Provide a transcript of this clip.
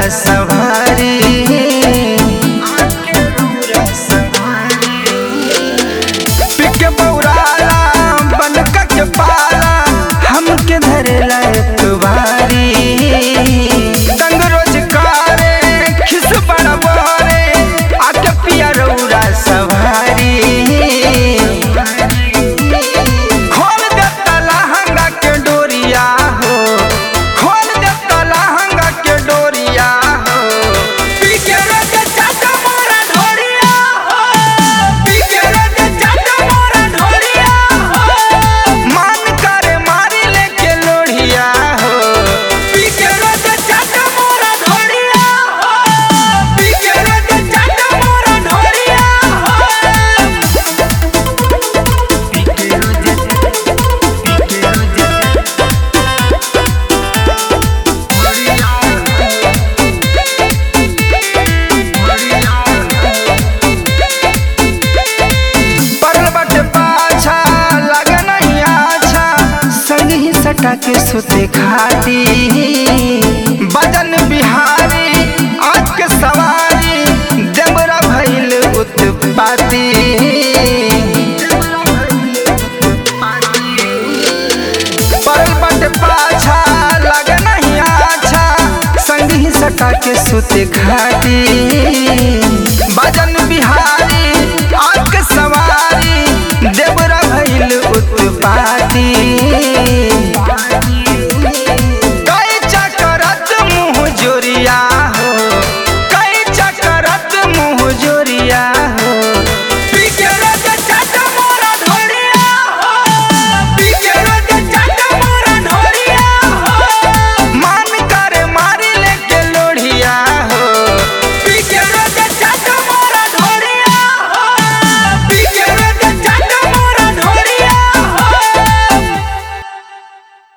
सवारी आके रौरा सवारी पिके बौराला बनका के पाला हमके धरेला एक बारी तंग रोज कारे खिस बड़ा बोरे आके पिया रौरा सवारी खोल दे लहंगा के डोरिया हो खोल दे लहंगा के डोरिया हो पी के रोज चाचा मोरा ढोरिया हो पी के रोज चाचा मोरा ढोरिया हो मान करे मारी लेके लोढ़िया हो पी के रोज चाचा मोरा ढोरिया हो पी के रोज चाचा मोरा ढोरिया हो पी के रोज पी के रोज पर्वत पाछा लगे नहीं आछा संग ही सटा के सुते खाती बदन बिहारी आज के सवारी देवरा भइल उत्पाती पर्वत पाछा लगे नहीं आछा संग ही सटा के सुते खाती बदन बिहारी आज के सवारी देवरा भइल उत्पाती